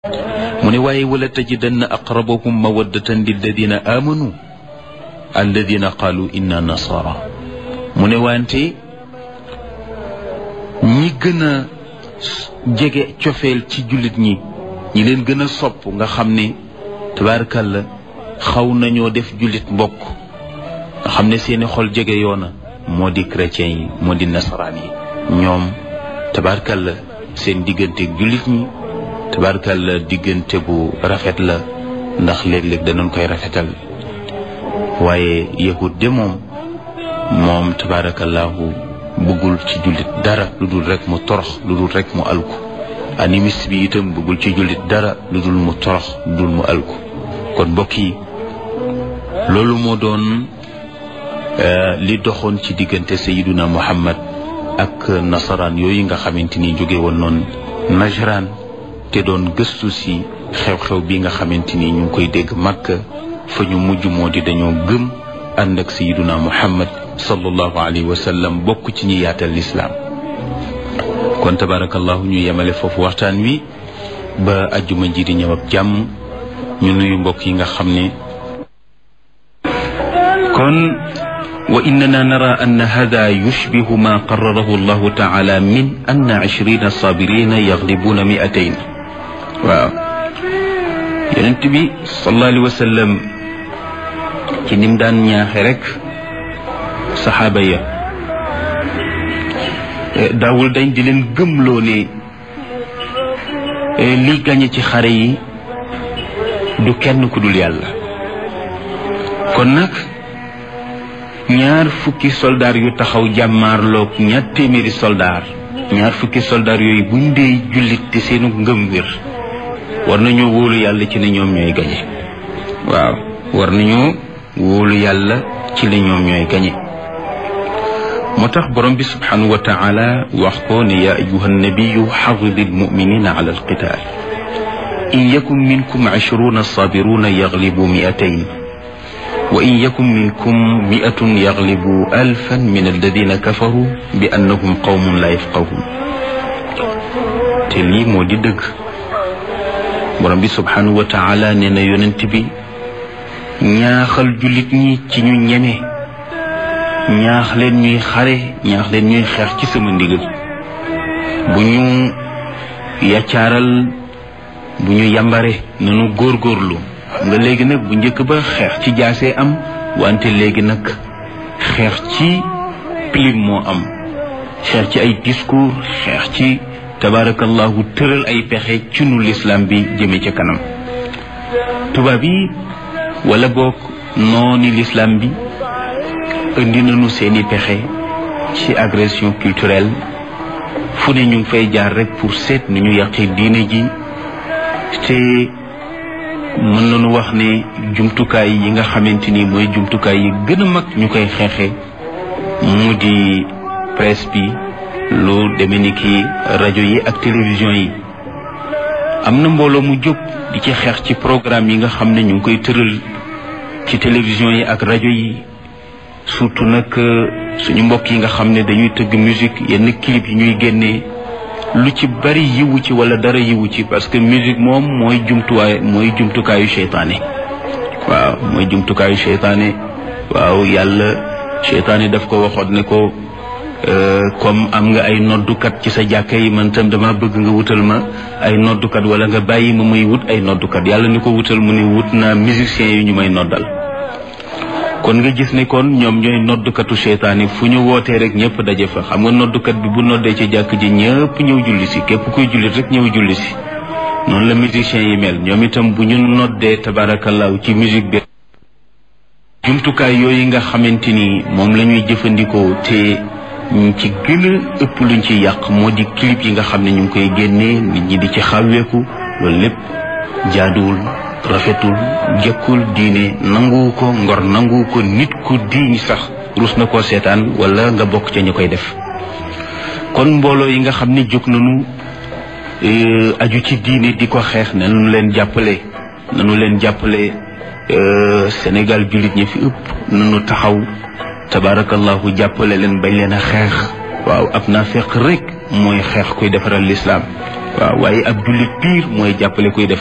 mu ne waaye wala tajidanna aqrabahum mawaddatan lilladina amanu alladina qaalu inna nasara mu ne wante ñi gën a jege cofeel ci jullit ñi ñi leen gën a sopp nga xam ne tabaarkalla xaw nañoo def jullit mbokk nga xam ne seeni xol jege yoona moo di chrétien yi moo di nasaraan yi ñoom tabaarkalla seen diggante jullit ñi tabaarkalla diggante bu rafet la ndax léeg-léeg danañ koy rafetal waaye yahud de moom moom tabaarakallahu bëggul ci jullit dara lu dul rek mu torox lu dul rek mu alku animiste bi itam bëggul ci jullit dara lu dul mu torox lu dul mu alku kon mbokk yi loolu moo doon li doxoon ci diggante sayiduna muhammad ak nasaraan yooyu nga xamante ni jóge woon noonu najraan te doon gëstu si xew-xew bi nga xamante ni ñu ngi koy dégg màkk fa ñu mujj moo di dañoo gëm ànd ak sayiduna muhammad sallallahu alayhi wa sallam bokk ci ñi yaatal lislaam kon tabarakallahu ñu yemale foofu waxtaan wi ba ajjuma ji di ñëw ak jàmm ñu nuyu mbokk yi nga xam ne kon wa innana nara an hada yushbihu ma qararahu allahu taala min anna ishrina sabirina yaglibuna miatayn waaw yonent bi sallallahu alayhi wa sallam ci nim daan ñaaxe rek saxaaba ya daawul dañ di leen gëmloo ne li gañe ci xare yi du kenn ku dul yàlla kon nag ñaar fukki soldaar yu taxaw jàmmaarloog ñaar téeméeri soldaar ñaar fukki soldaar yooyu buñ dee jullit te seenu ngëm wér war nañoo wóolu yàlla ci ne ñoom ñooy gañe waaw war nañoo wóolu yàlla ci ne ñoom ñooy gañe moo tax borom bi subhanahu wa taala wax ko ne yaa ayuha nabiyu xawidi almuminina ala alqital in yakun minkum ishruna sabiruna yaglibu miatayn wa in yakun minkum miatun yaglibu alfan min alladina kafaru bi annahum qawmun la yafqahun te lii moo di dëgg borom bi subhanahu wa taala nee na yonent bi ñaaxal jullit ñi ci ñu ñeme ñaax leen ñuy xare ñaax leen ñuy xeex ci sama ndigal bu ñu yaccaaral bu ñu yambare nanu góorgóorlu xam nga léegi nag bu njëkk ba xeex ci jaasee am wante léegi nag xeex ci pilim moo am xeex ci ay discours xeex ci tabaarakallahu tëral ay pexe ci nu lislaam bi jëme ca kanam tubaab yi wala boog nooni lislaam bi indi nañu seeni pexe ci agression culturelle fu ne ñu ngi fay jaar rek pour seet ni ñu yàqee diine ji te mën nañu wax ne jumtukaay yi nga xamante ni mooy jumtukaay yi gën a mag ñu koy xeexe mu di presse bi lu demee ni ki rajo yi ak télévision yi am na mbooloo mu jóg di ci xeex ci programme yi nga xam ne ñu ngi koy tëral ci télévision yi ak rajo yi surtout nag suñu mbokk yi nga xam ne dañuy tëgg musique yenn clip yi ñuy génnee lu ci bari yiwu ci wala dara yiwu ci parce que musique moom mooy jumtuwaay mooy jumtukaayu seytaane waaw mooy jumtukaayu seytaane waaw yàlla seytaane daf ko waxoon ne ko comme am nga ay noddukat ci sa jàkka yi man tam dama bëgg nga wutal ma ay noddukat wala nga bàyyi ma muy wut ay noddukat yàlla ni ko wutal mu ne wut naa musiciens yi ñu may noddal kon nga gis ne kon ñoom ñooy noddukatu seytaane fu ñu wootee rek ñëpp daje fa xam nga noddukat bi bu noddee ci jàkk ji ñëpp ñëw julli si képp kuy jullit rek ñëw julli si noonu la musiciens yi mel ñoom itam bu ñu noddee tabaarakallaahu ci musique bi jumtukaay yooyu nga xamante ni moom la ñuy jëfandikoo te ñu ci gën a ëpp luñ ci yàq moo di clip yi nga xam ne ñu ngi koy génnee nit ñi di ci xàwweeku loolu lépp jaaduwul rafetul jëkkul diine nanguwu ko ngor nanguwu ko nit ku diiñ sax rus na koo seetaan wala nga bokk ca ñu koy def kon mbooloo yi nga xam ne jóg nañu aju ci diine di ko xeex nanu leen jàppale nanu leen jàppale Sénégal jullit ñi fi ëpp nanu taxaw tabaarakallahu jàppale leen bañ leen a xeex waaw ab naa fekk rek mooy xeex kuy defaral lislaam waaw waaye ab jullit piir mooy jàppale koy def